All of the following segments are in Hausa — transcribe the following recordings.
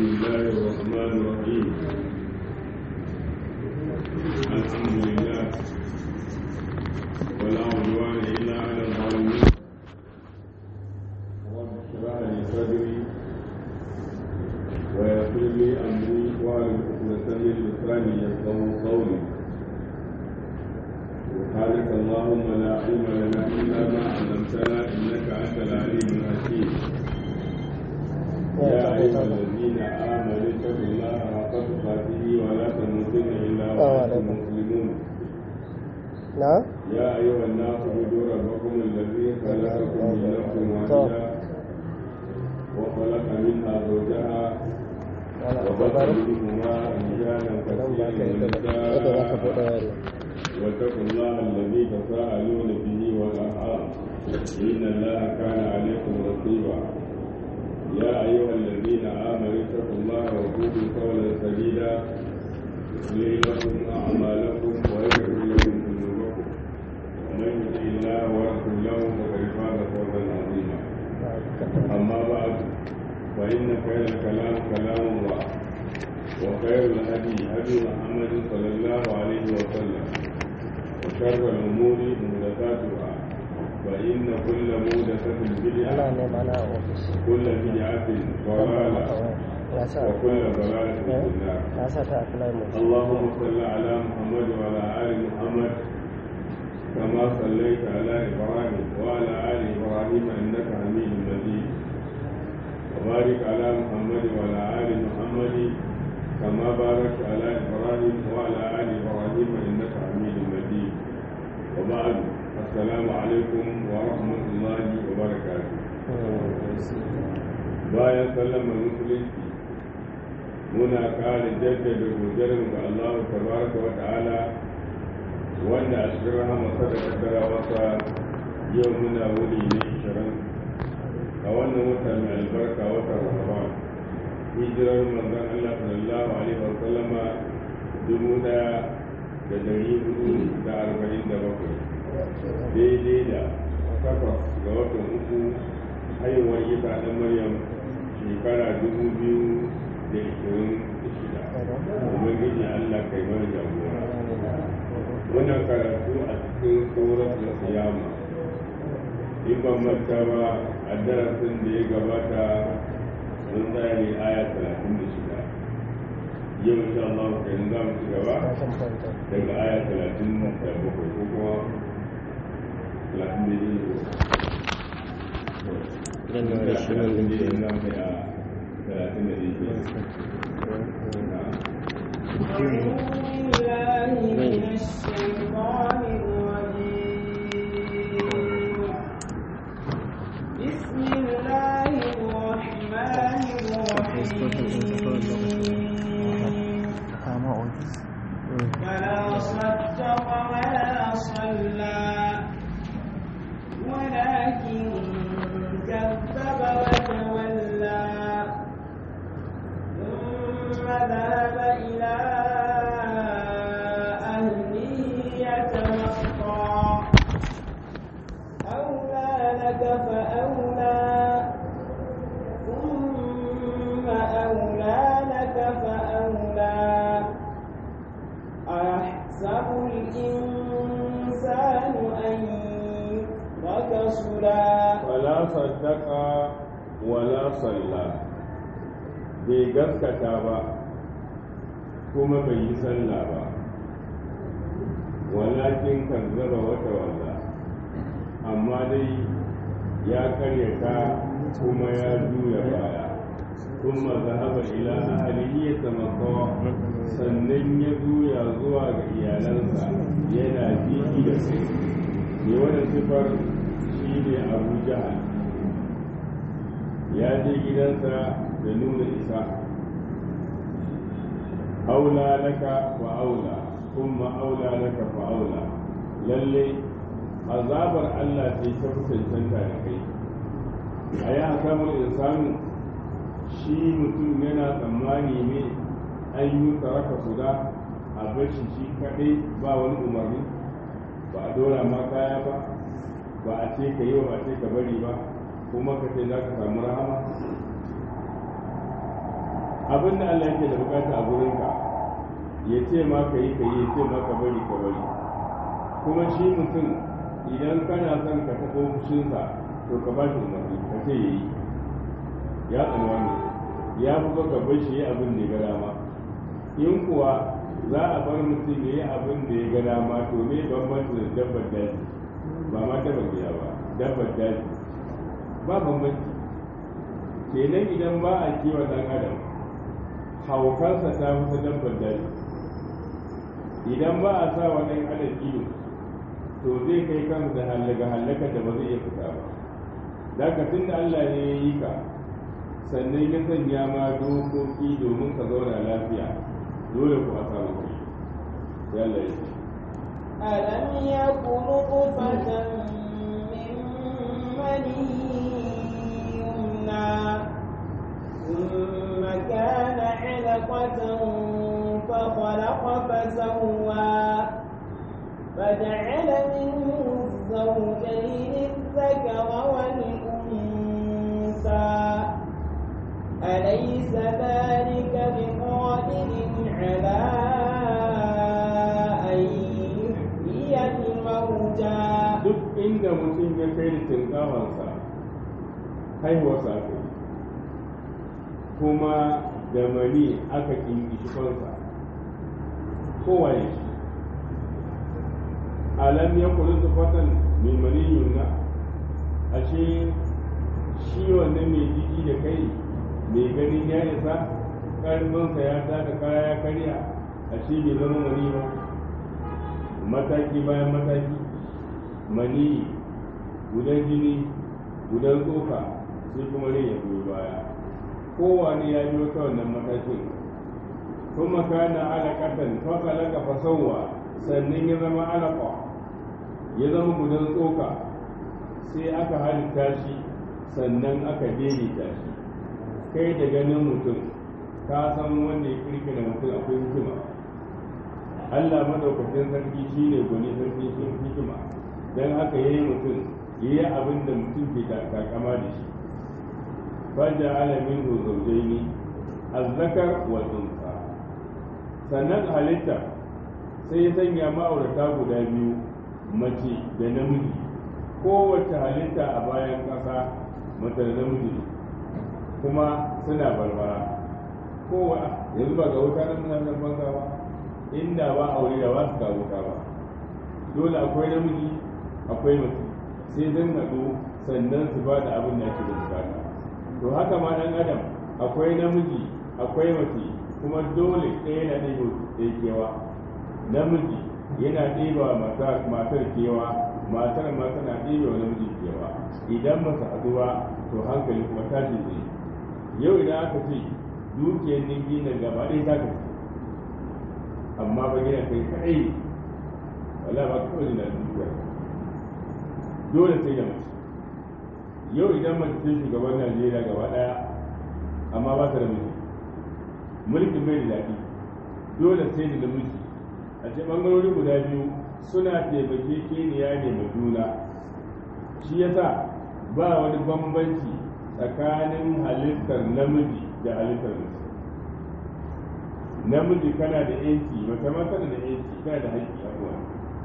الله الرحمن الرحيم الحمد لله ولا عدوان إلا على الظالمين رب اشرح لي صدري ويسر لي أمري واعلم عقدة من لساني يفقهوا قولي سبحانك اللهم لا علم لنا إلا ما علمتنا إنك أنت العليم الحكيم يا أيها الذين آمنوا اتقوا الله حق تقاته ولا تموتن إلا وأنتم مسلمون نعم يا أيها الناس اعبدوا ربكم الذي خلقكم من نفس واحدة وخلق منها زوجها وبث منهما رجالا كثيرا ونساء واتقوا الله الذي تساءلون به والأرحام إن الله كان عليكم رقيبا يا أيها الذين آمنوا اتقوا الله وقولوا قولا سديدا يصلح لكم أعمالكم ويغفر لكم ذنوبكم ومن يطع الله ورسوله فقد فاز فوزا عظيما أما بعد فإن خير الكلام كلام الله وخير الهدي هدي محمد صلى الله عليه وسلم وشر الأمور محدثاتها فإن كل محدثة بدعة أنا نعم أنا أوفيس كل بدعة ضلالة يا ساتر وكل ضلالة في النار يا ساتر أكلام اللهم صل على محمد وعلى آل محمد كما صليت على إبراهيم وعلى آل إبراهيم إنك حميد مجيد وبارك على محمد وعلى آل محمد كما باركت على إبراهيم وعلى آل إبراهيم إنك حميد مجيد وبعد السلام عليكم ورحمة الله وبركاته bayan sallama musulunci muna kare jaddada godiyarmu ga Allah tabaraka wa ta'ala wanda a cikin rahamarsa da kaddara wasa yau muna wuni ne ishirin a wannan wata mai albarka watan ramadan hijirar manzon Allah sallallahu alaihi wa sallama dubu daya da dari hudu da arba'in da bakwai daidai da takwas ga watan uku haihuwar isa ɗan maryam shekara dubu biyu da ishirin da shida ubangiji allah kai mana jagora wannan karatu a cikin tsoron siyama in ban manta ba a darasin da ya gabata mun tsaya ne aya talatin da shida yau insha Allah kai za mu ci gaba daga aya talatin da bakwai ko kuma talatin da biyu Idan da wani shi nan da ke talatin da biyu أعوذ بالله من الشيطان الرجيم بسم الله الرحمن الرحيم فلا صدق ولا صلى ولكن كذب وتولى ثم ذهب إلى أهله يتمطى أولى لك فأولى ثم أولى لك فأولى أيحسب الإنسان أن يترك سدى wala saddaka wala salla bai gaskata ba kuma bai yi sallah ba walakin kazzaba wata walla amma dai ya karyata kuma ya juya baya kuma zahaba ila ahlihi yatamakka sannan ya juya zuwa ga iyalansa yana jiki da kai ne wannan sifar shi ne abu jahal ya je gidansa da nuna isa aula laka wa aula kuma aula laka fa aula lalle azabar Allah ce ta fi cancanta da kai a yi hakamar insanu shi mutum yana tsammani ne an yi tsaraka guda a bashi shi kaɗai ba wani umarni ba a dora ma kaya ba ba a ce ka yi ba a ce ka bari ba kuma ka ce za ka samu rahama abin da Allah yake da bukata a gurinka ya ce ma ka yi ka yi ya ce ma ka bari ka bari kuma shi mutum idan kana son ka taɓo fushinsa to ka ba shi umarni ka ce ya yi ya tsani wannan ya fi ka bar shi ya abin da ya ga dama in kuwa za a bar mutum ya yi abin da ya ga dama to me bambanci da dabbar daji ba ma dabbar gida ba dabbar daji ba bambanci kenan idan ba a kiwon ɗan adam haukarsa ta fi dabbar daji idan ba a sa wa ɗan adam iyo to zai kai kansa da hallaka hallaka da ba zai iya fita ba da ka tun da Allah ne ya yi ka sannan ya sanya ma dokoki domin ka zauna lafiya dole ku a samu kai sai Allah ya ce ألم يك نطفة من مني يمنى ثم كان علقة فخلق فسوى فجعل منه الزوجين الذكر والأنثى أليس ذلك بقادر على أن يحيي الموتى duk inda mutum ya kai da tinkawansa haihuwarsa aka yi kuma da mani aka kinkishi kansa kowaye shi alam ya kuli zufatan mai mani yunna ashe shi wannan mai jiki da kai mai ganin ya isa ƙarfinsa ya taka kaya ya karya ashe bai zama mani ba mataki bayan mataki mani gudan jini gudan tsoka sai kuma rai ya goyi baya kowane ya biyo ta wannan matakin kuma kana alaƙatan fakalaka fasawa sannan ya zama alaƙa ya zama gudan tsoka sai aka halitta shi sannan aka daidaita shi kai da ganin mutum ka san wanda ya kirkira mutum akwai hikima Allah madaukakin sarki shi ne gwani sarki shi hikima don haka ya yi mutum ya yi abin da mutum ke takama da shi faja alamin zaujai ne azzakar wa tsunsa sannan halitta sai ya sanya ma'aurata guda biyu mace da namiji kowace halitta a bayan ƙasa mace da namiji kuma suna barbara kowa yanzu ba ga wuta nan suna nan banza ba inda ba aure da ba su ga wuta ba dole akwai namiji akwai mace sai zan haɗu sannan su ba da abin da ake da bukata to haka ma ɗan adam akwai namiji akwai mace kuma dole ɗaya na ɗaya ɗaya kewa namiji yana ɗeba matar kewa matar ma tana ɗebe wa namiji kewa idan masa haɗu ba to hankali kuma tashi zai yau idan aka ce dukiyar ninki na gaba ɗaya ta kaci amma ba gina kai kaɗai wala ba kawai da dukiya dole sai da mace yau idan mace ce shugaban najeriya gaba ɗaya amma ba ta da miji mulkin bai da daɗi dole sai da namiji a ce ɓangarori guda biyu suna taimake keniya ne ma juna shi yasa ba wani bambanci tsakanin halittar namiji da halittar mace namiji kana da yanki mace ma tana da yanki kana da haƙƙi a kuwa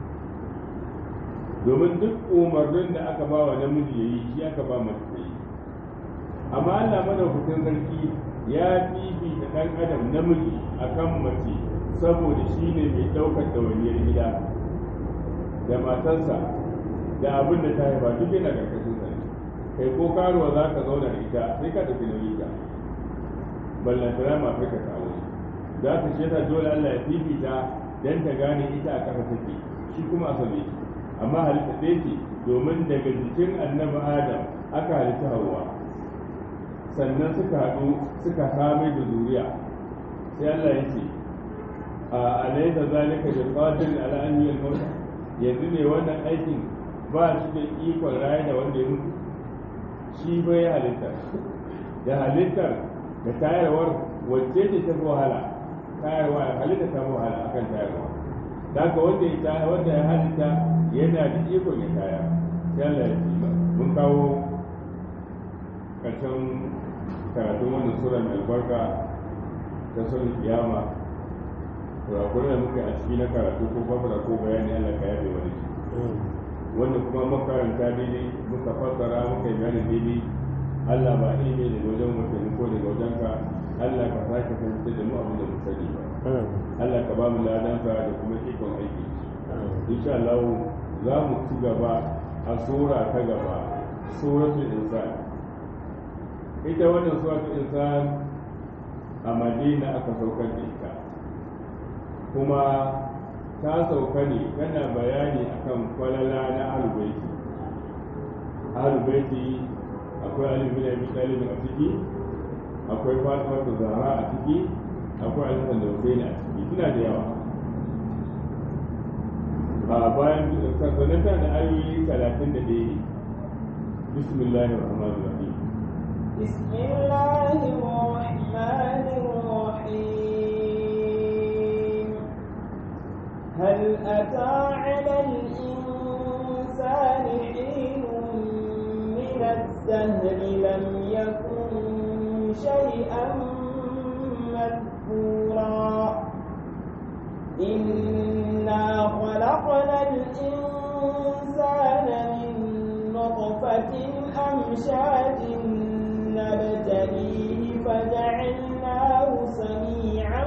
domin duk umarnin da aka ba wa namiji ya yi shi aka ba mace ta yi amma Allah madaukakin sarki ya fifita ɗan adam namiji akan mace saboda shi ne mai ɗaukar ɗawainiyar gida da matarsa da abin da ta haifa duk yana ƙarƙashin sa ne kai ko karuwa za ka zauna da ita sai ka tafi nauyi ta ballantana ma kai ka kawo za ta ce ta dole Allah ya fifita dan ta gane ita a ƙasa take shi kuma a same shi amma halitta ɗaya ce domin daga jikin annabi adam aka halitta hawa sannan suka haɗu suka samai da zuriya sai Allah ya ce a alaita zalika da qadir ala an yal yanzu ne wannan aikin ba shi da ikon raye da wanda ya mutu shi bai halitta da halittar da tayarwar wacce ce ta fi wahala tayarwa halitta ta fi wahala akan tayarwa da haka wanda ya tayar wanda ya halitta yana da ikon ya tayar sai Allah ya ce mun kawo karshen karatun wannan sura mai albarka ta sun kiyama kurakurai da muka a ciki na karatu ko fasara ko bayani Allah ka yabe wani shi wanda kuma makaranta daidai muka fassara muka yi bayani daidai Allah ba ilimi daga wajen mutum ko daga wajen ka Allah ka sake fahimtar da mu abin da mu sani ba Allah ka ba mu ladansa da kuma ikon aiki insha Allah za mu ci gaba a sura ta gaba suratul insan ita wannan suratul insan a Madina aka saukar da ita kuma ta sauka ne tana bayani akan kwalala na alubaiti alubaiti akwai alibi da abi a ciki akwai fatima da zahra a ciki akwai alisan da husaini a ciki suna da yawa a bayan sanata da ayoyi talatin da ɗaya ne bismillahi rahmanir rahim بسم الله الرحمن الرحيم هل أتى على الإنسان حين من الدهر لم يكن شيئا مذكورا إنا خلقنا الإنسان من نطفة أمشاج نبتليه فجعلناه سميعا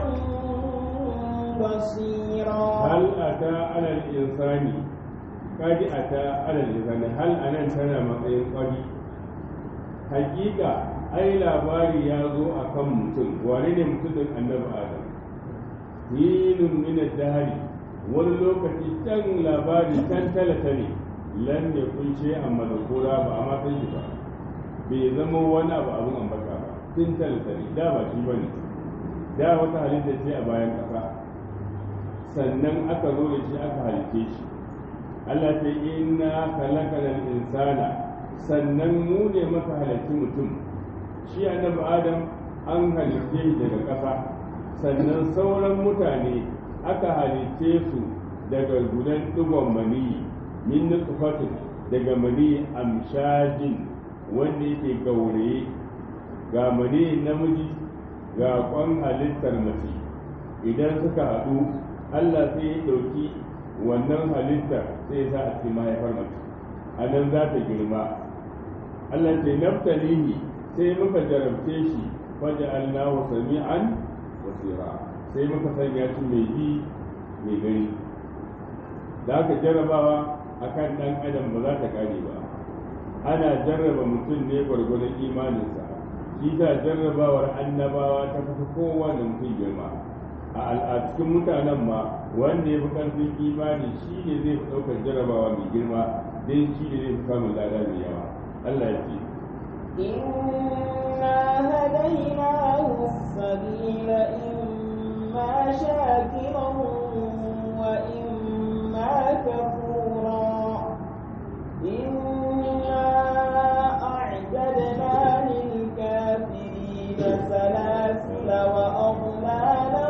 بصيرا هل أتى على الإنسان قد أتى على الإنسان هل أنا تنا matsayin قد حقيقة أي labari ya zo a kan mutum wane ne mutum annabi adam hinun min dahari wani lokaci can labari can talata ne lan ya kunshe amma da kura ba a matan shi ba bai zama wani abu abin ambata ba tun talata ne da ba shi ba ne da wata halitta ce a bayan ƙasa sannan aka zo da shi aka halitte shi Allah ta inna khalaqal insana sannan mu ne maka halitti mutum shi annabi adam an halitte shi daga ƙasa sannan sauran mutane aka halitte su daga gudan digon maniyi min nutfatin daga maniyi amshajin wanda yake gauraye ga maniyin namiji ga kwan halittar mace idan suka haɗu Allah sai ya ɗauki wannan halittar sai ya sa a cikin mahaifar mace a nan za ta girma Allah ce naftalihi sai muka jarabce shi waje Allahu sami'an basira sai muka sanya shi mai ji mai gani da aka jarrabawa akan ɗan adam ba za ta kare ba ana jarraba mutum ne gwargwadon imaninsa shi ta jarrabawar annabawa ta fi kowane mutum girma a cikin mutanen ma wanda ya fi ƙarfin imani shi ne zai fi ɗaukar jarrabawa mai girma dai shi ne zai fi samun lada mai yawa Allah ya ce إنا هديناه السبيل إما شاكرا وإما كفورا إنا أعتدنا للكافرين سلاسل وأغلالا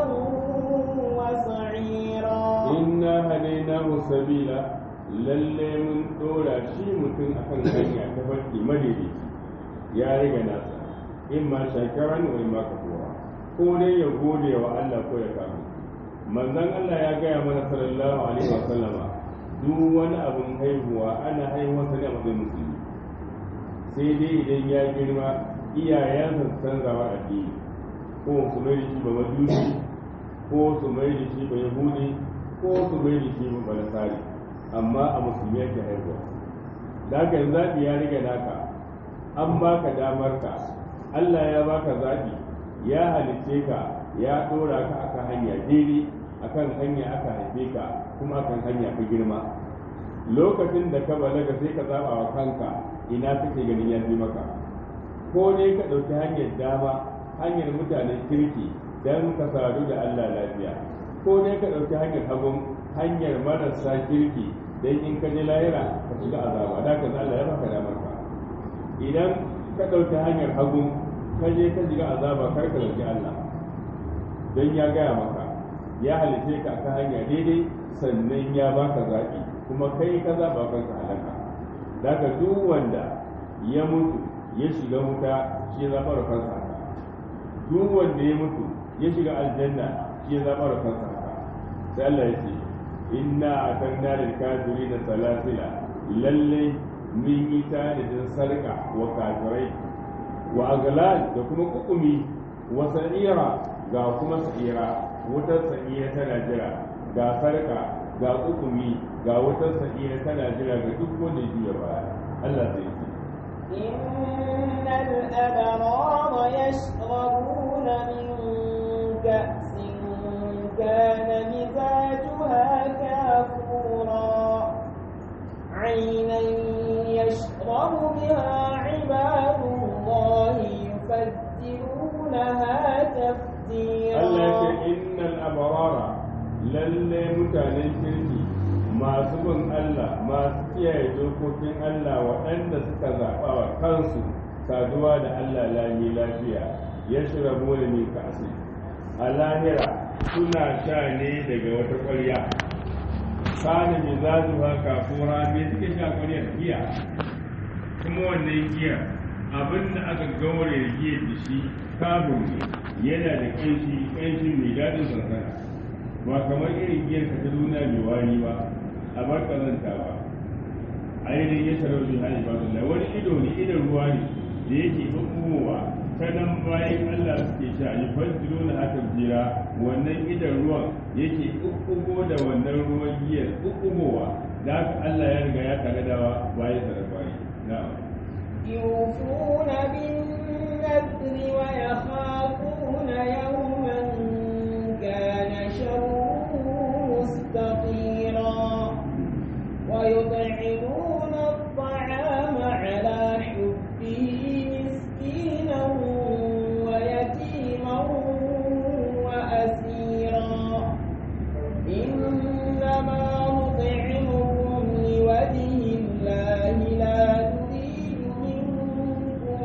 وسعيرا inna hadainahu sabila lalle mun dora shi mutum akan hanya ta farki madaidaici ya riga nasa in ma shakaran wa in ma kafura ko dai ya gode wa Allah ko ya kafu manzon Allah ya gaya mana sallallahu alaihi wa sallama duk wani abun haihuwa ana haihuwa sa ne a matsayin musulmi sai dai idan ya girma iyayensa su canzawa addini ko su mai da shi ba majusi ko su mai da shi ba yahudi ko su mai da shi ba nasari amma a musulmi yake haihuwa da haka yanzu zaɓi ya riga naka an baka damar ka Allah ya baka zaɓi ya halicce ka ya ɗora ka akan hanya daidai akan hanya aka haife ka kuma akan hanya ka girma lokacin da ka balaga sai ka zaɓa wa kanka ina kake ganin ya fi maka ko ne ka ɗauki hanyar dama hanyar mutanen kirki don ka sadu da Allah lafiya ko ne ka ɗauki hanyar hagun hanyar marasa kirki don in ka je lahira ka shiga azaba da ka Allah ya baka damar ka idan ka ɗauki hanyar hagun ka je ka shiga azaba kar ka ɗauki Allah don ya gaya maka ya halice ka ta hanya daidai sannan ya baka zaɓi kuma kai ka zaɓa kanka halaka daga duk wanda ya mutu ya shiga wuta shi zaɓar kansa duk wanda ya mutu ya shiga aljanna shi ya zama da kansa haka sai Allah ya ce inna atanna lil kafirina salasila lalle mun yi tanadin sarka wa kafirai wa aglal da kuma kukumi wa sa'ira ga kuma sa'ira wutar sa'ira tana jira ga sarka ga kukumi ga wutar sa'ira tana jira ga duk wanda ya baya Allah sai ya ce إن الأبرار يشربون من كأس كان مزاجها كافورا عينا يشرب بها عباد الله يفجرونها تفجيرا Allah ya ce innal abarara lalle mutanen kirki masu bin Allah masu kiyaye dokokin Allah waɗanda suka zaɓa wa kansu saduwa da Allah lami lafiya ya shira mole min kasi a lahira suna sha ne daga wata ƙwarya kana mi za su haka kura me suke sha ƙwaryar giya kuma wannan giya abin da aka gaure giya da shi kabur ne yana da ƙanshi ƙanshi mai daɗin sansana ba kamar irin giyar ka ta duniya mai wani ba a bar kazanta ba ainihin ya tarar da hali ba da wani ido ne idon ruwa ne da yake ɓuɓɓuwa ta nan bayan Allah suke sha yi fajiro na hakan jira wannan idon ruwan yake ɓuɓɓugo da wannan ruwan giyar ɓuɓɓugowa da haka Allah ya riga ya tare da bayan da bayi na'am يوفون بالنذر ويخافون يوما كان شره مستطيرا ويطعمون الطعام على حبه مسكينا ويتيما وأسيرا إنما نطعمكم لوجه الله لا نريد منكم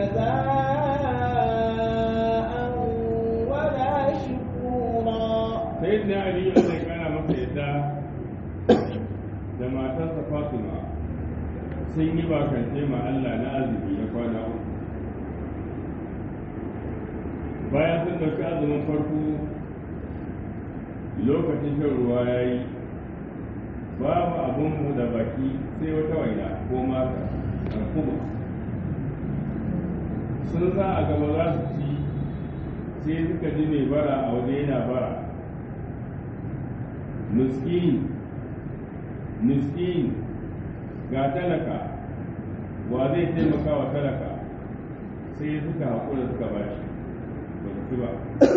جزاء ولا شكورا sai da ali Allah ya kana masa yadda da matarsa Fatima sun yi bakance ma Allah na azumi na kwana uku bayan sun ɗauki azumin farko lokacin shan ruwa ya yi babu abin mu da baki sai wata waina ko maka alkumus sun sa a gaba za su ci sai suka ji mai bara a waje yana bara miskin miskin ga talaka wa zai taimaka wa talaka sai suka haƙura suka ba shi ba su ci ba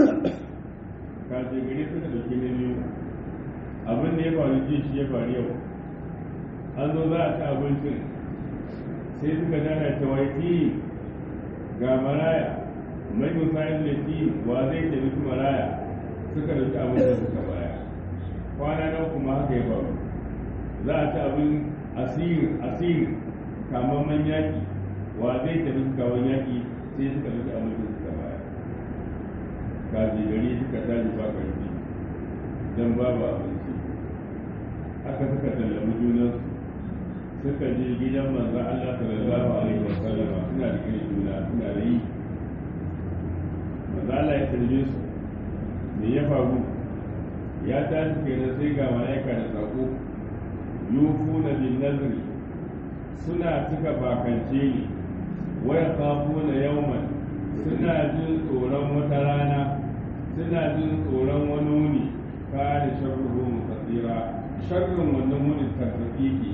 kaje gari suka ɗauki na biyu abin da ya faru ji shi ya faru yau an zo za a ci abincin sai suka dana ta waiti ga maraya mai musayin laifi wa zai taimaki maraya suka ɗauki abincin suka baya kwana nan kuma haka ya faru za a ci abin asir asir kamamman yaƙi wa zai tafi kawon yaƙi sai suka ɗauki abincin suka baya kaji gari suka tashi ba ƙarfi don babu abinci haka suka tallabi junansu suka je gidan manzan Allah sallallahu alaihi wa sallama suna da irin juna suna da yi manzan Allah ya tarbe su me ya faru ya tashi kenan sai ga malaika da sako yufuna bin nazri suna cika bakance ne waya kafuna yawman suna jin tsoron wata rana suna jin tsoron wani wuni kare sharruhu mutasira sharrin wannan wuni tarfafi ke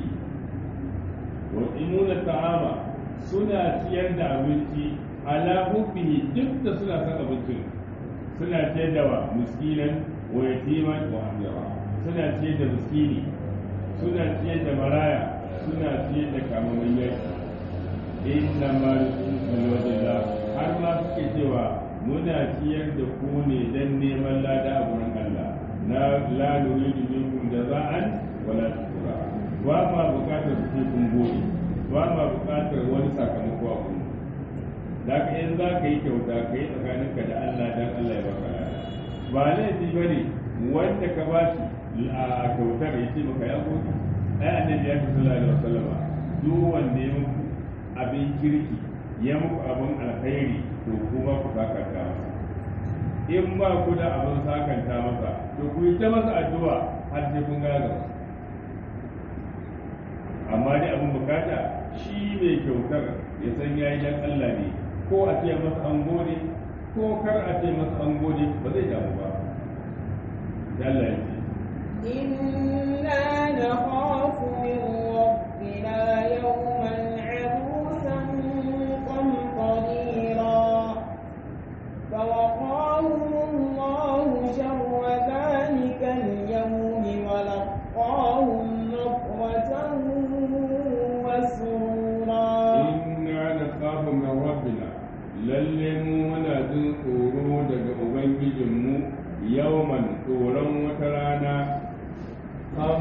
wa imuna ta'ama suna ciyar da abinci ala hubbihi duk da suna son abincin suna ciyar da wa miskinan wa yatiman wa hamira suna ciyar da miskini suna ciyar da maraya suna ciyar da kamamin yaki inna ma yusufu wajalla har ma suke cewa muna ciyar da ku ne dan neman lada a gurin Allah na la nuridu minkum jaza'an wala shukura ba ma bukatar ku kun gode ba ma bukatar wani sakamako a gurin da ka in za ka yi kyauta ka yi tsakaninka da Allah dan Allah ya baka lada ba laifi bane wanda ka ba shi a kyautar ya ce maka ya gode ai annabi ya fi sallallahu alaihi wasallama duk wanda ya muku abin kirki ya muku abin alkhairi to kuma ku saka ta masa in ba ku da abin sakanta masa to ku yi ta masa addu'a har sai kun gaga amma dai abin bukata shi mai kyautar ya san ya yi dan Allah ne ko a ce masa an gode ko kar a ce masa an gode ba zai damu ba ya Allah ya ce إنا نخاف من ربنا يوما عبوسا قمطريرا فوقاهم الله شر ذلك اليوم ولقاهم نضرة وسرورا inna nakhafu min rabbina lalle mu muna jin tsoro daga ubangijinmu yawman tsoron wata rana kam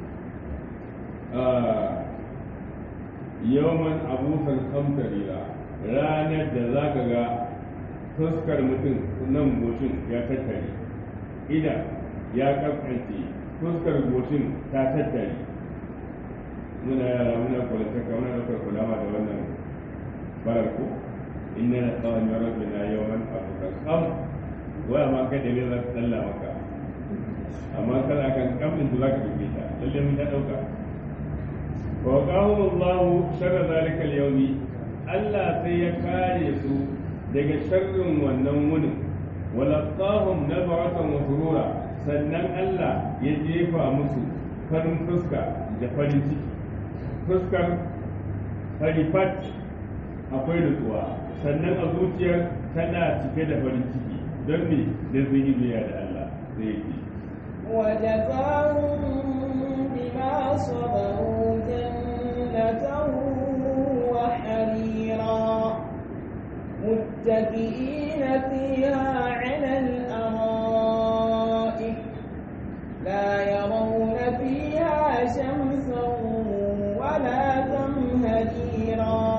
yawman abusan kamtarira ranar da za ka ga fuskar mutum nan mutum ya tattare idan ya kaskance fuskar mutum ta tattare muna yara muna kwalitaka muna ɗaukar kulawa da wannan barar ko inna na tsawon ya rabbi na yawan abokan kam waya ma kai da ne za ta tsalla maka amma kana kan kamɗin da za ka dubi ta lalle mun ta ɗauka wa qahum Allah sharra zalika al-yawmi Allah sai ya kare su daga sharrin wannan wunin wa laqahum nabaratan wa surura sannan Allah ya jefa musu farin fuska da farin ciki fuskar farifat akwai nutsuwa sannan a zuciyar tana cike da farin ciki don me da sun yi biya da Allah zai yi وجزاهم بما صبروا جنة وحريرا متكئين فيها على الأرائك لا يرون فيها شمسا ولا زمهريرا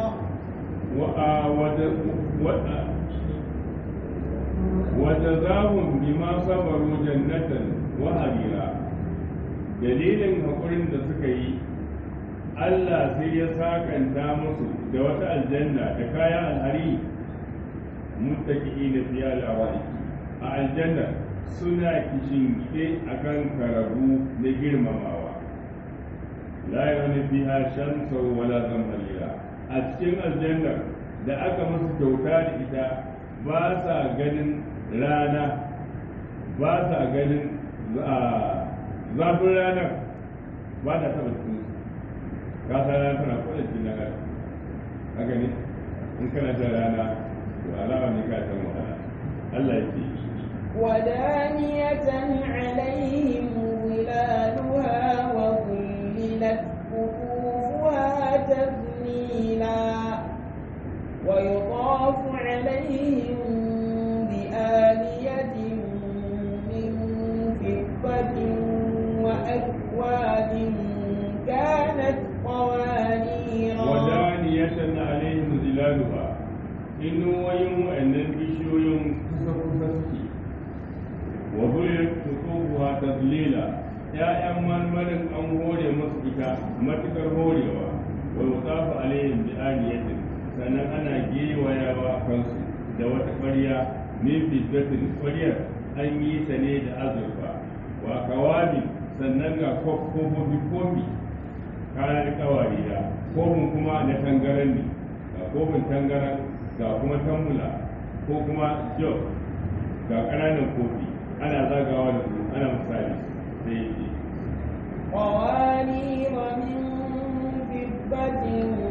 وجزاهم بما صبروا جنة وحريرا dalilin haƙurin da suka yi Allah sai ya sakanta musu da wata aljanna da kayan alhari muttaki da fiya al'awari a aljanna suna kishin gide a kan karabu na girmamawa la yawani fiha shamsan wala zamharira a cikin aljannar da aka musu kyauta da ita ba sa ganin rana ba sa ganin zafin ranar ba ta taba cikin ka sa rana tana kwada cikin na gari haka ne in kana ta rana to alama ne ka san wahala Allah ya ce ودانية عليهم ظلالها وظللت قطوفها تذليلا ويطاف عليهم بآلية من فضة وأكواب كانت قوانيرا ودانية عليهم ظلالها inuwoyin wa'annan bishiyoyin kusa kusa suke wa bulir tutubuwa tadlila ya'yan marmarin an hore musu ita matukar horewa wa yusafu alaihim bi aniyatin sannan ana gewayawa kansu da wata ƙwarya min fiddatin ƙwaryar an yi ta ne da azurfa wa kawabi sannan ga kofofi kofi kayan kawari da kofin kuma na tangaran ne ga kofin tangaran ga kuma tambula ko kuma jog ga ƙananan kofi ana zagawa da su ana misali sai ya ce قوانير من فضة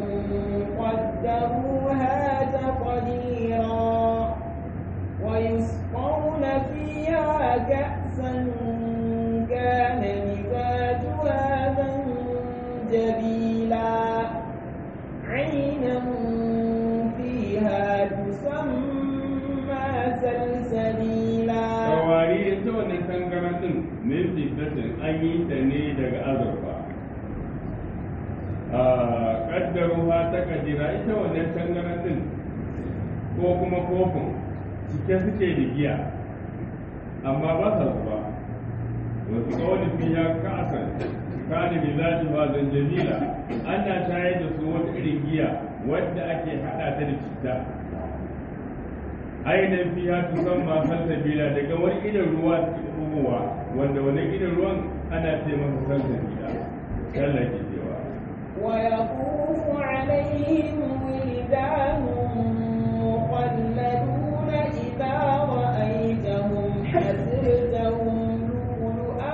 قدروها تقديرا ويسقون فيها كأسا كان مزاجها زنجبيلا عينا فيها تسمى سلسبيلا kawari ita wannan tangaran din min fiddatin an yi ta ne daga azurfa a kaddaruwa ta kadira ita wannan tangaran din ko kuma kofin cike suke da giya amma ba sa zuba wasu kawai fiya ka'asan kana bi zati wa zanjabila ana shayar da su wata irin giya wadda ake hada ta da citta ainihin fiya su san ma salsabila daga wani idan ruwa cikin ruwa wanda wani idan ruwan ana ce masa salsabila Allah ke cewa ويطوف عليهم ولدان مخلدون إذا رأيتهم حسبتهم لؤلؤا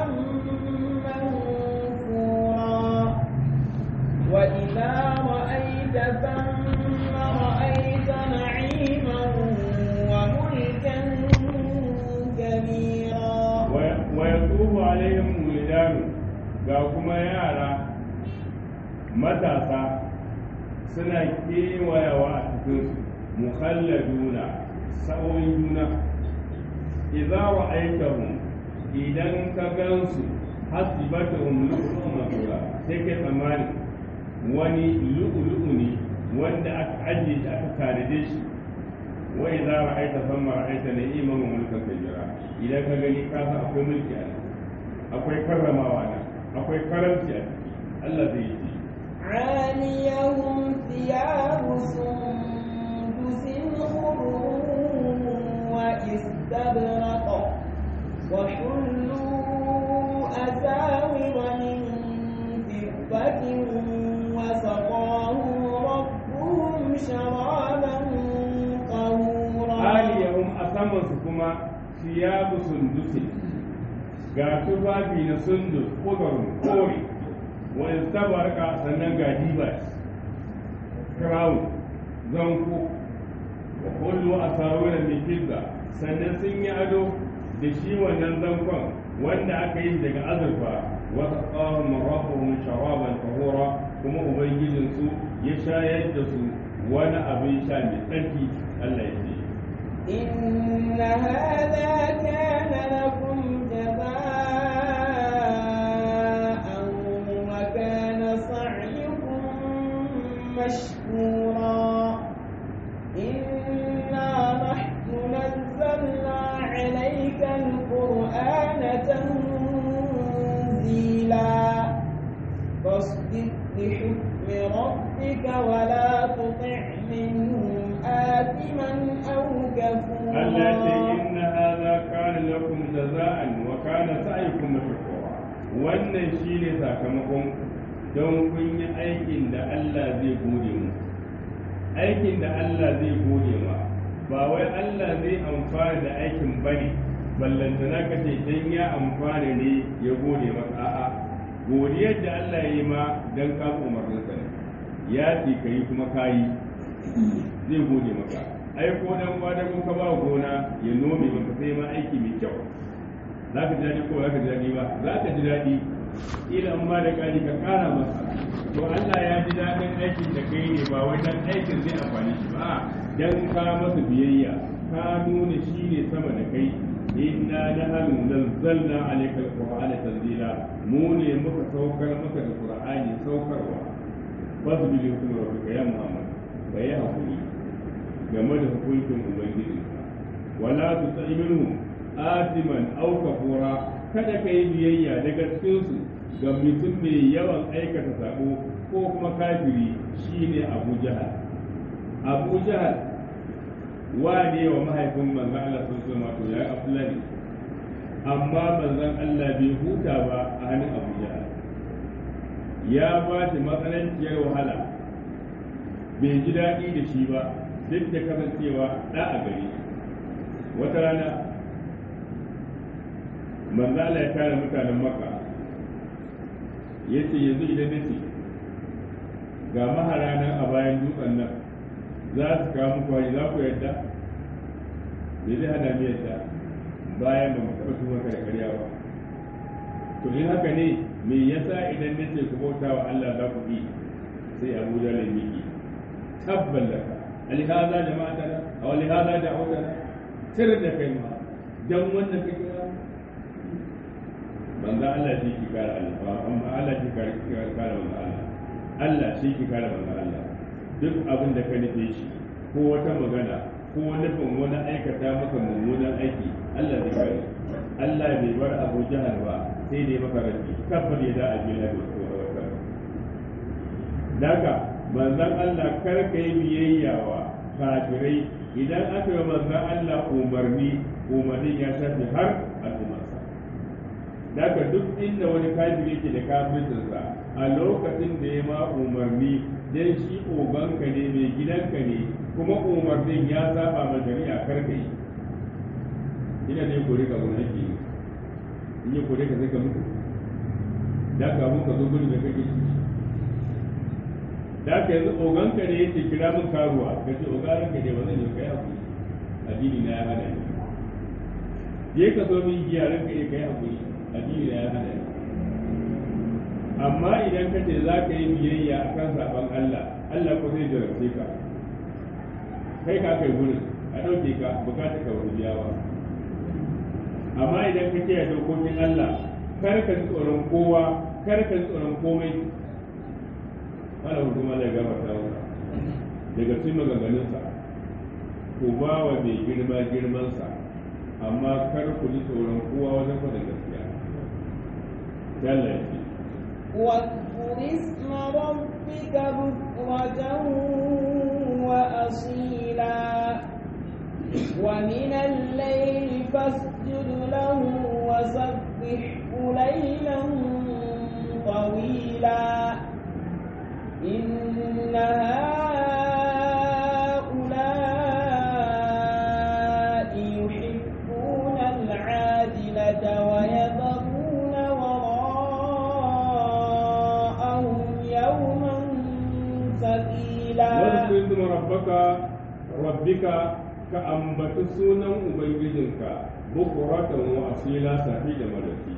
منثورا وإذا رأيت ثم رأيت نعيما وملكا كبيرا wa yatufu alaihim wildan ga kuma yara matasa suna kewayawa a cikin mukhalladuna sa'o'in juna idza ra'aytahum idan ka gansu hasibatuhum lu'lu'un masura sai kai tsammani wani lu'lu'u ne wanda aka ajiye shi aka tanade shi wa idza ra'aita thumma ra'aita na'iman wa mulkan kabira idan ka gani ka san akwai mulki a nan akwai karramawa nan akwai karamci a ciki Allah zai yi عاليهم ثياب سندس خضر واستبرق وحلوا أساور من فضة وسقاهم ربهم شرابا طهورا aliyahum a samansu kuma siyabu sundusi ga tufafi na sundus kudurin kore wani tabarka sannan ga dibas crown zanko wa kullu a sauran mai fizza sannan sun yi ado da shi wannan zankon wanda aka yi daga azurfa wata tsawon marafahun sharaban tahura kuma ubangijinsu ya shayar da su wani abin sha mai tsarki allah ya ce إن هذا كان لكم جزاء وكان سعيكم مشكورا إنا نحن نزلنا عليك القرآن تنزيلا فاصدق بحكم ربك ولا تطع منهم آثما أو كفورا التي إن هذا كان لكم جزاء وكان سعيكم مشكورا wannan shi ne sakamakon don kun yi aikin da Allah zai gode mu aikin da Allah zai gode ma ba wai Allah zai amfana da aikin bane ballantana ka ce dan ya amfana ne ya gode maka a'a godiyar da Allah ya yi ma dan ka umarninsa ne ya ce ka yi kuma ka yi zai gode maka ai ko dan kwadago ka ba gona ya nome maka sai ma aiki mai kyau za ka ji daɗi ko za ka ji daɗi ba za ka ji daɗi ila in ma da ƙari ka ƙara masa to Allah ya ji daɗin aikin da kai ne ba wai dan aikin zai amfani shi ba dan ka masa biyayya ka nuna shi ne sama da kai inna nahnu nazzalna alayka alqur'ana tanzila mu ne muka saukar maka da qur'ani saukarwa fasbi li hukmi rabbika ya muhammad bai hakuri game da hukuncin ubangijinka wala tuti minhum atiman aw kafura kada kai biyayya daga cikin su ga mutum mai yawan aikata sabo ko kuma kafiri shine abu jahal abu jahal wane wa mahaifin manzon Allah sun so ma to yayi aflani amma manzon Allah bai huta ba a hannun abu jahal ya ba shi matsananciyar wahala bai ji daɗi da shi ba duk da kasancewa ɗa a gari wata rana manzala ya tara mutanen maka ya ce yanzu idan na ce ga mahara nan a bayan dutsen nan za su kawo muku hari za ku yadda da zai hana mu yadda bayan ba mu taɓa tuma ka da karya ba to in haka ne me yasa idan na ce ku bauta wa Allah za ku bi sai Abu Jahl ya miki tabban laka alihaza jama'atana aw alihaza da'awtana sirr da kai ma dan wannan ka kira banza Allah shi ki kare Allah amma Allah shi kare kare manzo Allah Allah shi ki kare manzo Allah duk abin da ka nufe shi ko wata magana ko nufin wani aikata maka mummunan aiki Allah zai kare Allah bai bar Abu Jahal ba sai dai maka rabi kafar ya da abin da ko wata daga manzon Allah kar ka yi biyayya wa kafirai idan aka yi manzan Allah umarni umarnin ya shafi har al'ummarsa daga duk inda wani kafiri ke da kafircinsa a lokacin da ya ma umarni dan shi oganka ne mai gidanka ne kuma umarnin ya saba ma shari'a karka yi ina ne kore ka gurin ake yi in yi kore ka sai ka mutu da ka mun ka zo gurin da kake ciki da ka yanzu oganka ne yake kira min karuwa ka ce ogaran ka ne ba zan yi kai hakuri addini na ya hana ni je ka zo min giya ranka ya kai hakuri addini na ya hana ni amma idan ka ce za ka yi biyayya a kan saɓon Allah Allah ko zai jarabce ka kai ka kai gurin a ɗauke ka bukata ka wani biyawa amma idan ka kiyaye dokokin Allah kar ka ji tsoron kowa kar ka ji tsoron komai wala hukuma da gaba ta wuta daga cikin maganganunsa ku ba wa mai girma girmansa amma kar ku ji tsoron kowa wajen faɗin gaskiya Allah ya ce واذكر اسم ربك بكرة وأصيلا ومن الليل فاسجد له وسبحه ليلا طويلا إن هؤلاء يحبون العاجلة ويذرون وراءهم يوما ثقيلا واذكر اسم ربك ربك كأنبت سونا أبيجنك بكرة وأصيلا سعيد ملكي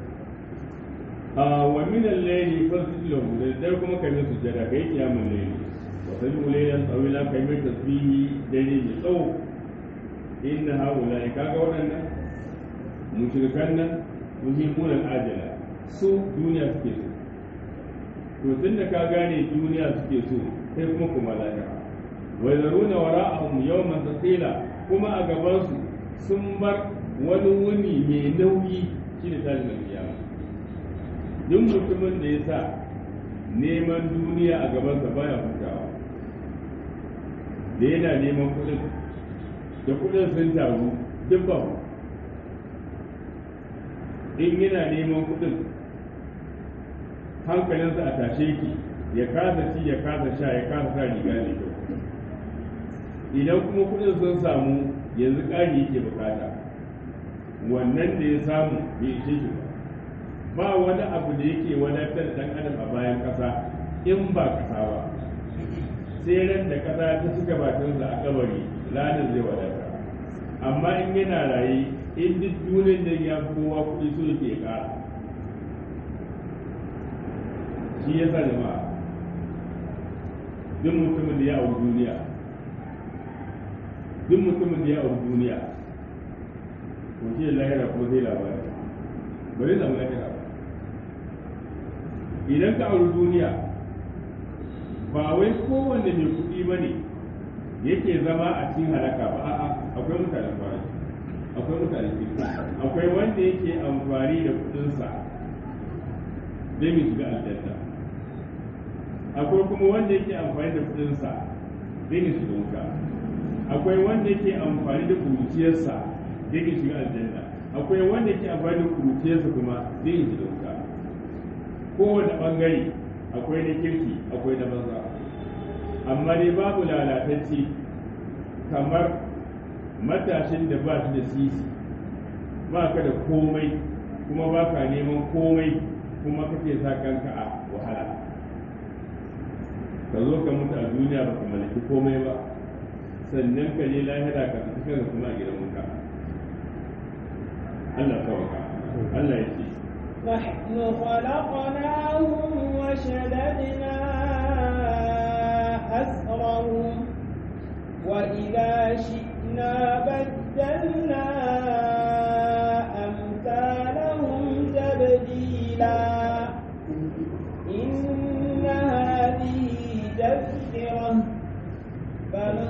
آه ومن الليل فاسجد له لذلك كما كان سجدا كي قيام الليل وسجد ليلا طويلا كي تسبيه دليل صوت إن هؤلاء كاغا ودنا مشركان يهمون العاجلة su duniya suke so to tun da ka gane duniya suke so sai kuma kuma lahira wa zaruna wara'ahum yawman thaqila kuma a gaban su sun bar wani wuni mai nauyi shine tashin alkiyama duk mutumin da ya sa neman duniya a gabansa baya hutawa da yana neman kuɗin da kuɗin sun taru duk ba in yana neman kuɗin hankalinsa a tashe ki ya kasa ci ya kasa sha ya kasa sa riga mai kyau idan kuma kuɗin sun samu yanzu ƙari yake bukata wannan da ya samu bai ishe shi ba ba wani abu da yake wadatar dan adam a bayan ƙasa in ba ƙasa ba sai ran da ƙasa ta cika bakinsa a kabari ranar zai wadata amma in yana raye in duk duniyar da ya fi kowa kuɗi so yake ƙara shi ya sa jama'a duk mutumin da ya auri duniya duk mutumin da ya auri duniya to shi lahira ko zai labari bari zama lahira idan ka auri duniya ba wai kowanne mai kuɗi ba ne yake zama a cikin halaka ba a'a akwai mutane fara akwai mutane kirki akwai wanda yake amfani da kuɗinsa don ya shiga aljanna akwai kuma wanda yake amfani da kuɗinsa don ya shiga wuta akwai wanda yake amfani da kuruciyarsa don ya shiga aljanna akwai wanda yake amfani da kuruciyarsa kuma don ya shiga wuta kowane ɓangare akwai na kirki akwai na banza amma dai babu lalatacce kamar matashin da ba shi da sisi ba ka da komai kuma ba ka neman komai kuma kake sa kanka a wahala ka zo ka mutu a duniya ba ka mallaki komai ba sannan ka je lahira ka tafi kanka kuma a gidan wuta Allah kawaka Allah ya ce نحن خلقناهم وشددنا أسرهم وإذا شئنا بدلنا أمثالهم تبديلا إن هذه تذكرة فمن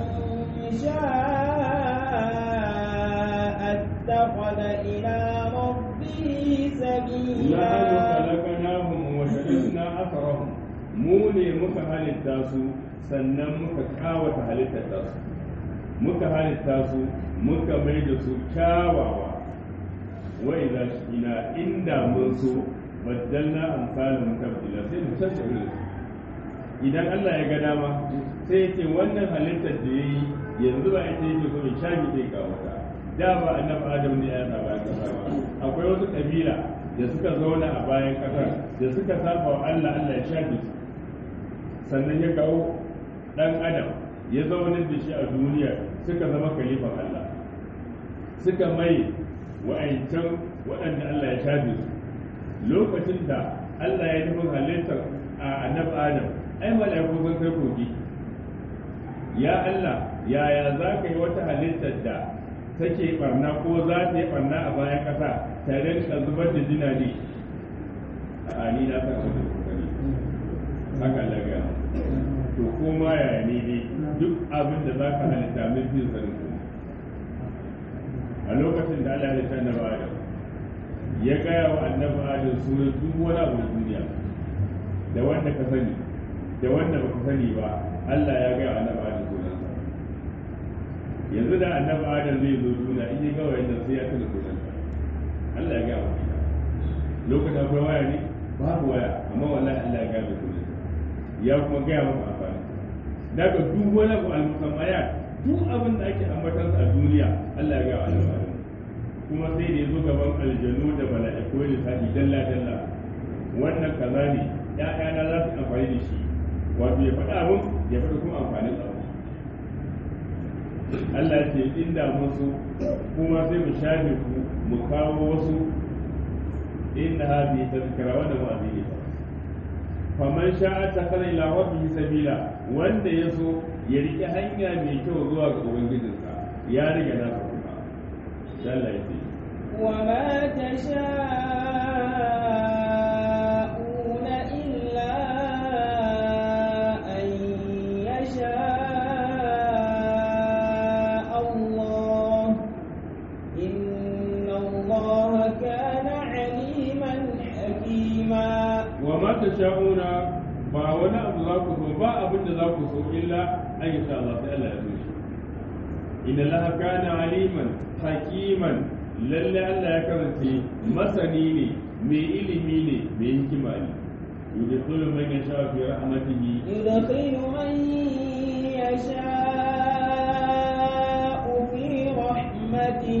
شاء اتخذ إلى ربه سبيلا نحن خلقناهم وشددنا أثرهم mu ne muka halitta su sannan muka kawata halittar ta su muka halitta su muka mai da su kyawawa wa idza ina inda mun so baddalna amsalun tabdila sai mu canza irin su idan Allah ya ga dama sai ya ce wannan halittar da yayi yanzu ba ita yake so ya shafi zai kawo ta da ba annabi Adam ne ya sa bayan kasa ba akwai wasu kabila da suka zauna a bayan kasar da suka saba wa Allah Allah ya shafi su sannan ya kawo dan adam ya zauna da shi a duniya suka zama kalifan Allah suka mai wa'ancan waɗanda Allah ya shafe su lokacin da Allah ya nufin halittar a annabi Adam ai mala'iku sun kai kogi ya Allah yaya za ka yi wata halittar da take barna ko za ta yi barna a bayan ƙasa ta rinka zubar da jina ne a ni na san abin da kuka ne haka Allah ya to koma yaya ne dai duk abin da za ka halitta min fi sanin kuma a lokacin da Allah ya halitta annabi Adam ya gaya wa annabi Adam sunan duk wani abu na duniya da wanda ka sani da wanda baka sani ba Allah ya gaya wa annabi Adam sunan sa yanzu da annabi Adam zai zo duniya in ya ga wayannan sai ya tuna sunan sa Allah ya gaya wa lokacin akwai waya ne babu waya amma wallahi Allah ya gaya wa sunan ya kuma gaya maka amfani daga duk wani abu al-musammayat duk abin da ake ambatan a duniya Allah ya ga alƙalin kuma sai da yazo gaban aljanu da mala'iku da sa'i dalla dalla wannan kaza ne ƴaƴana za su amfani da shi wato ya faɗa mun ya faɗa kuma amfanin abu Allah ya ce inda musu kuma sai mu shafe ku mu kawo wasu inna hadhihi tazkira wa da wa'azi faman sha'a takhara ila rabbihi sabila wanda yaso ya riƙe hanya mai kyau zuwa ga ubangijinsa ya riga na kuma Allah ya ce وما تشاءون إلا أن يشاء الله إن الله كان عليما حكيما وما تشاءون ba wani abu za ku so ba abin da za ku so illa an yi sha Allah sai Allah ya so shi inna laha kana aliman hakiman lalle Allah ya karance masani ne mai ilimi ne mai hikima ne yudkhulu man yasha fi rahmatihi يدخل من يشاء في رحمته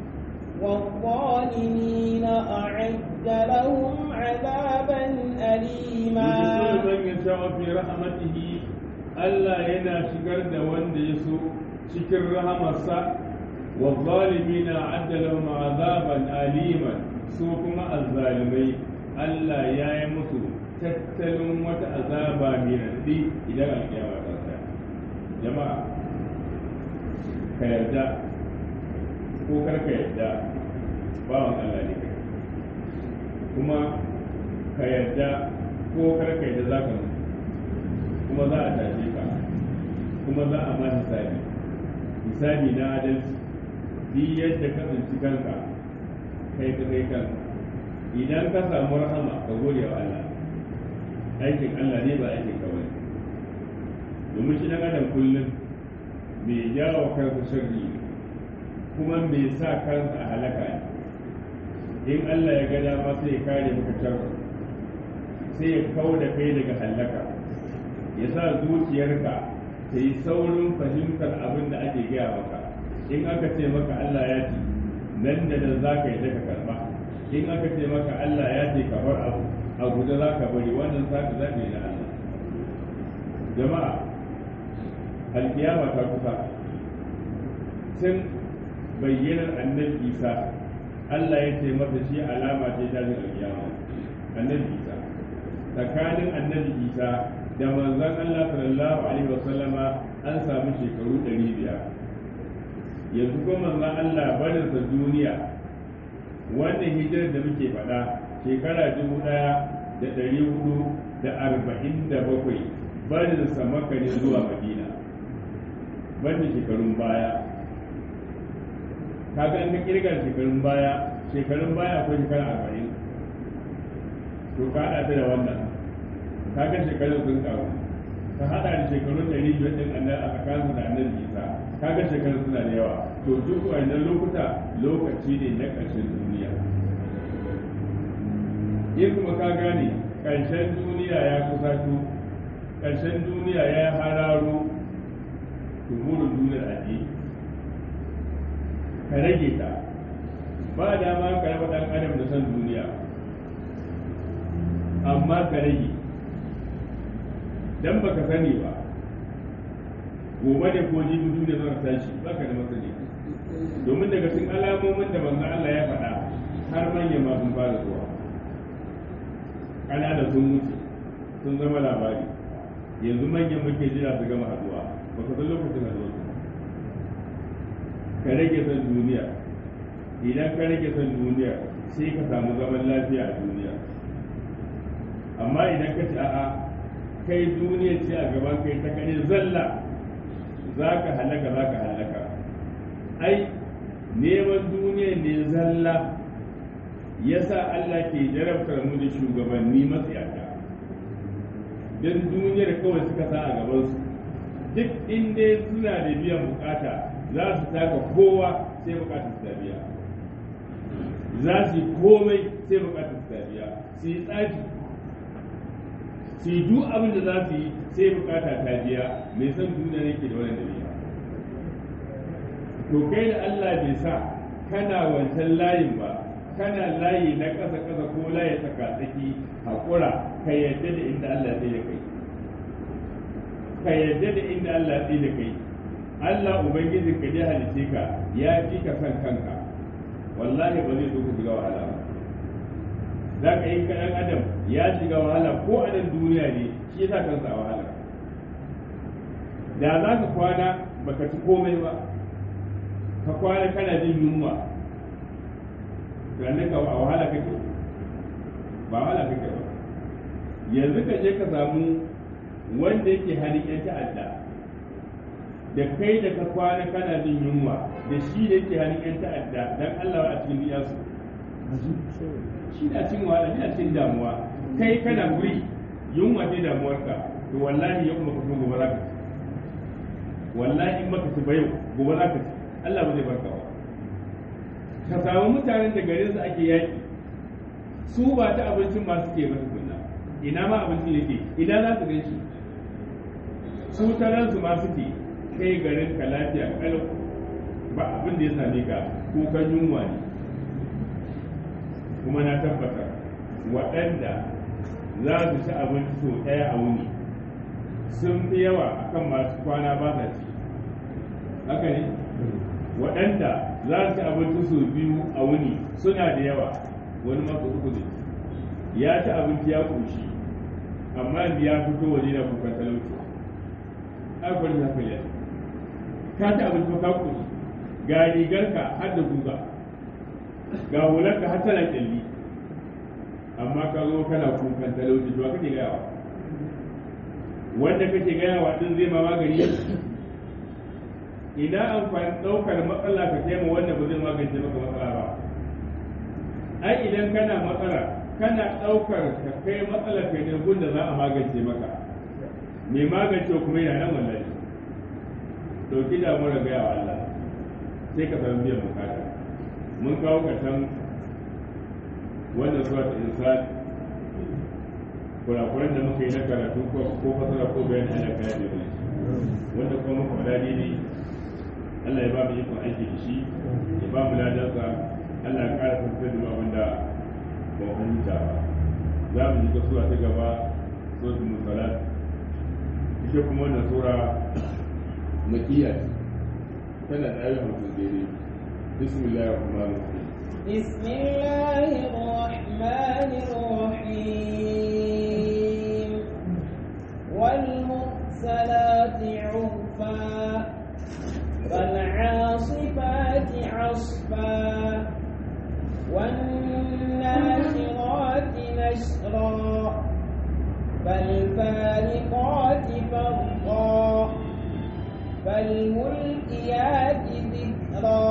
والظالمين أعد لهم عذابا أليما yudkhulu man yasha fi rahmatihi Allah yana shigar da wanda ya so cikin rahamarsa wa zalimina adda lahum azaban aliman su kuma azzalimai Allah ya yi musu tattalin wata azaba mai raɗi idan alƙiyama ta tsaya jama'a ka yarda ko kar ka yarda bawan Allah ne kai kuma ka yarda ko kar ka yarda za ka mutu kuma za a tashe ka kuma za a ma hisabi hisabi na adalci duk yadda ka tsinci kanka kai ka kai kanka idan ka samu rahama ka gode wa Allah aikin Allah ne ba aikin ka bane domin shi dan adam kullum mai jawo kansa sharri ne kuma mai sa kansa a halaka ne in Allah ya ga dama sai ya kare maka sharri sai ya kau da kai daga halaka ya sa zuciyarka ta yi saurin fahimtar abin da ake gaya maka in aka ce maka Allah ya ce nan da nan za ka yi daga karba in aka ce maka Allah ya ce ka bar abu a guje za ka bari wannan saka za ka yi na Allah jama'a alkiyama ta kusa tun bayyanar annabi Isa Allah ya ce masa shi alama ce ta alkiyama annabi Isa tsakanin annabi Isa da manzon Allah sallallahu alaihi wasallama an samu shekaru ɗari biyar yanzu kuma manzon Allah barinsa duniya wannan hijirar da muke faɗa shekara dubu ɗaya da ɗari hudu da arba'in da bakwai barinsa maka ne zuwa madina banda shekarun baya kaga an ka kirgar shekarun baya shekarun baya akwai shekara arba'in to ka haɗa ta da wannan kaga shekarun sun karu ka hada da shekarun ɗari biyar ɗin annabi a tsakanin da annabi isa kaga shekarun suna da yawa to duk wannan lokuta lokaci ne na ƙarshen duniya in kuma ka gane ƙarshen duniya ya kusato ƙarshen duniya ya hararo tumurin duniyar aji ka rage ta ba dama ka raba ɗan adam da san duniya amma ka rage dan baka sani ba gobe ne ko jibi duniya zan tashi baka da masani domin daga cikin alamomin da manzo Allah ya faɗa har manyan ma sun fara zuwa ƙanana sun mutu sun zama labari yanzu manyan muke jira su gama haduwa ba ka san lokacin haduwa su ka rage son duniya idan ka rage son duniya sai ka samu zaman lafiya a duniya amma idan ka ci a'a kai duniya ce a gaban kai ta kare zalla za ka halaka za ka halaka ai neman duniya ne zalla yasa Allah ke jarabtar mu da shugabanni matsayata don duniyar kawai suka sa a gabansu duk inda suna da biyan bukata za su taka kowa sai bukatar su biya za su yi komai sai bukatar su biya su yi tsafi su yi duk abin da za su yi sai bukata ta biya mai san duniya ne ke da wani biya to kai da Allah bai sa kana wancan layin ba kana layi na ƙasa ƙasa ko layi tsaka tsaki haƙura ka yadda da inda Allah zai da kai ka yadda da inda Allah zai da kai Allah ubangiji ka je halice ka ya fi ka san kanka wallahi ba zai so ku shiga wahala ba za ka yi kaɗan adam ya shiga wahala ko a nan duniya ne shi yasa kansa a wahala da za ka kwana baka ci komai ba ka kwana kana jin yunwa ganin ka a wahala kake ba wahala kake ba yanzu ka je ka samu wanda yake halin yan ta'adda da kai da ka kwana kana jin yunwa da shi da yake halin yan ta'adda dan Allah a cikin biya su shi na cin wahala shi na cin damuwa kai kana guri yunwa ce damuwarka to wallahi yau maka so gobe za ka ci wallahi in maka ci ba yau gobe za ka ci Allah ba zai barka ba ka samu mutanen da garin su ake yaki su ba ta abincin ma suke ba tukunna ina ma abincin yake ina za su gan shi su taran su ma suke kai garin ka lafiya kalau ba abin da ya same ka kukan yunwa ne kuma na tabbata waɗanda za su ci abinci sau ɗaya a wuni sun fi yawa akan masu kwana ba sa ci haka ne waɗanda za su ci abinci sau biyu a wuni suna da yawa wani masu uku ne ya ci abinci ya ƙoshi amma yanzu ya fito waje da kukan talauci akwai na kai ka ci abinci ka ƙoshi ga rigarka har da guga ga hularka har tana kyalli amma ka zo kana kukan talauci to kake gayawa wanda kake gayawa din zai ma magani ina amfani ɗaukar matsala ka taimaka wanda ba zai magance maka matsala ba ai idan kana matsala kana ɗaukar ka kai matsala kai ne gunda za a magance maka mai magance kuma yana nan wallahi ɗauki damuwar gaya wa Allah sai ka samu biyan bukata mun kawo ƙarshen wannan zuwa ta insan kurakuran da muka yi na karatu ko fasara ko bayani ana kaya da wani wanda kuma muka faɗa ne Allah ya ba mu ikon aiki da shi ya ba mu ladansa Allah ya ƙara fahimtar da abin da ba mu fahimta ba za mu ji kasuwa ta gaba suratul musalat ita kuma wannan sura makiyya tana da ayyukan mutum daidai bismillahir rahmanir rahim بسم الله الرحمن الرحيم والمرسلات عرفا فالعاصفات عصفا والناشرات نشرا فالفارقات فرقا فالملقيات ذكرا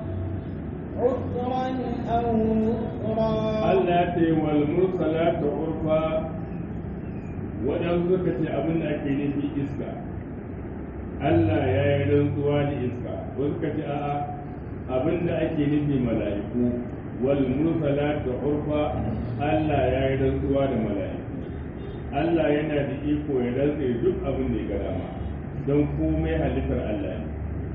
عذرا أو نذرا Allah ce wal mursalatu urfa waɗansu suka ce abin da ake nufi iska Allah ya yi rantsuwa da iska wasu suka ce a'a abin da ake nufi mala'iku wal mursalat urfa Allah ya yi rantsuwa da mala'iku Allah yana da iko ya rantse duk abin da ya ga dama don komai halittar Allah ne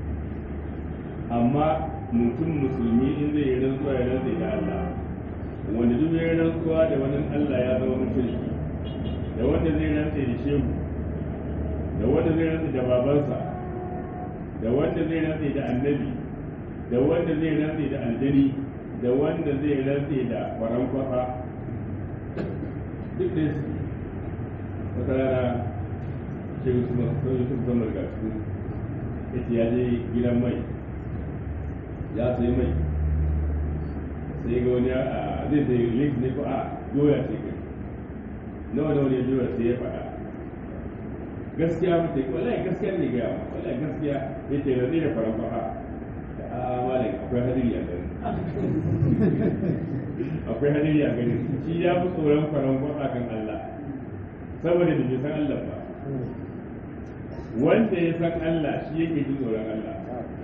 amma mutum musulmi in zai yi rantsuwa ya rantse da Allah wanda duk ya yi rantsuwa da wani Allah ya zama mushriki da wanda zai rantse da shehu da wanda zai rantse da babansa da wanda zai rantse da annabi da wanda zai rantse da aljani da wanda zai rantse da faran kwafa duk da su wata rana shehu su masu yusuf zama ga su ita ya je gidan mai ya sai mai sai ga wani a zai sai link ne ko a doya ce kai nawa da wani doya sai ya faɗa gaskiya mutum wallahi gaskiya ne ga yawa wallahi gaskiya ya ce zai da faran faɗa a malai akwai hadiri a gani akwai hadiri a gani shi ya fi tsoron faran faɗa kan Allah saboda da bai san Allah ba wanda ya san Allah shi yake jin tsoron Allah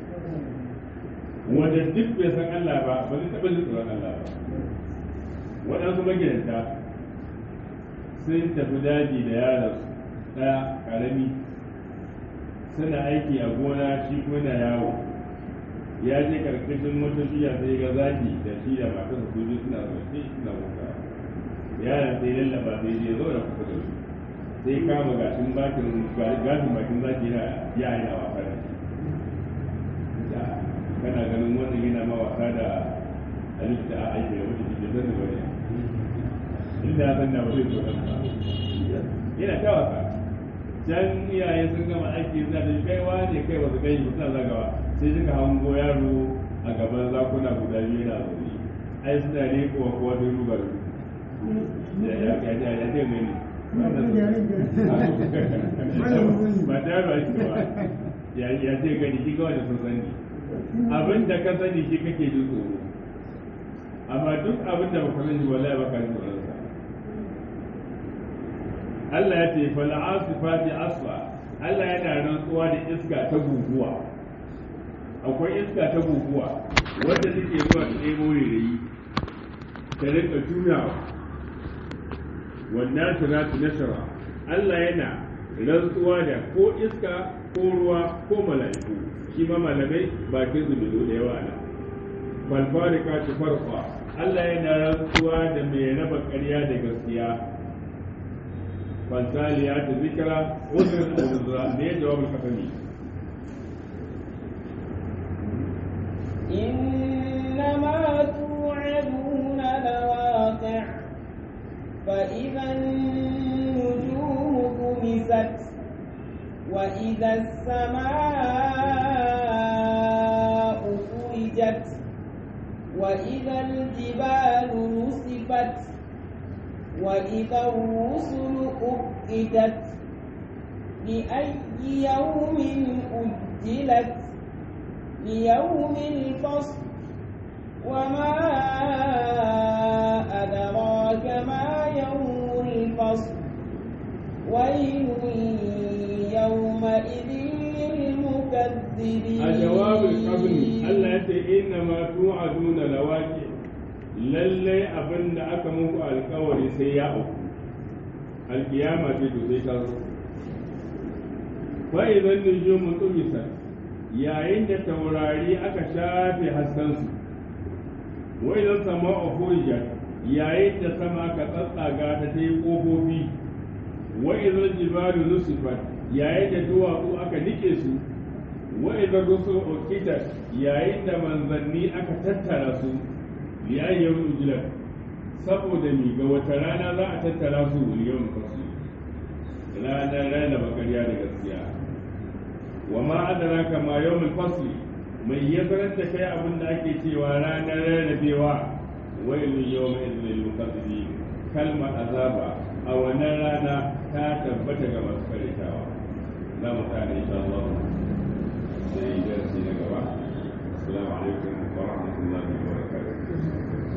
wanda duk bai san Allah ba ba zai taɓa jin tsoron Allah ba waɗansu magidanta sun tafi daji da yaransu ɗaya ƙarami suna aiki a gona shi kuma na yawo ya je karkashin wata shiya sai ga zaki da shi da matarsa su biyu suna zaune suna wuta yaran sai lallaba sai je zo da kusa da su sai kama gashin bakin gashin bakin zaki yana ya yana wasa da shi kana ganin wannan yana ma wasa da halitta a aiki da wata cikin zan da bane inda ya sanna ba zai so ba yana ta wasa can iyaye sun gama aiki suna da kaiwa ne kai wasu kai suna zagawa sai suka hango yaro a gaban zakuna guda biyu yana zaune ai suna ne kowa kowa da rugar ya ya ya ya ya ce mai ba ta yaro ake ba ya ya ce gani shi kawai da sun sani abin da ka sani shi kake jin tsoro amma duk abin da baka sani wallahi baka jin tsoron sa Allah ya ce fal asifati asfa Allah yana rantsuwa da iska ta guguwa akwai iska ta guguwa wadda take zuwa ta ɗebo rairayi ta rinka juyawa wannan shiratu nashara Allah yana rantsuwa da ko iska ko ruwa ko mala'iku shi ma malamai bakin su bizo da yawa nan falfarika ta farfa Allah yana rantsuwa da mai raba ƙarya da gaskiya فالتالية ذكرى وزن الوزراء ليه جواب الحكمي إنما توعدون لواقع فإذا النجوم طمست وإذا السماء فرجت وإذا الجبال نصفت وإذا الرسل أقدت لأي يوم أجلت ليوم الفصل وما أدراك ما يوم الفصل ويل يومئذ للمكذبين الجواب القبل الله يقول إنما توعدون لواقع lallai abin da aka muku alkawari sai ya auku alkiyama ce to sai ta zo fa idan nujumu tumisa yayin da taurari aka shafe haskansu wa idan sama'u furijat yayin da sama aka tsatsaga ta ta yi kofofi wa idan jibalu nusifat yayin da duwatsu aka nike su wa idan rusul uqitat yayin da manzanni aka tattara su liyayyar ujilar saboda ni ga wata rana za a tattara su miliyan kasu ranar rana bakariya da gaskiya wa ma adara kama yawmul fasli mai ya sanar da kai abin da ake cewa ranar rarrabewa wailun yawma idhil lil mukazzibin kalmar azaba a wannan rana ta tabbata ga masu karitawa za mu tsaya insha Allah sai darasi na gaba assalamu alaikum wa rahmatullahi wa barakatuh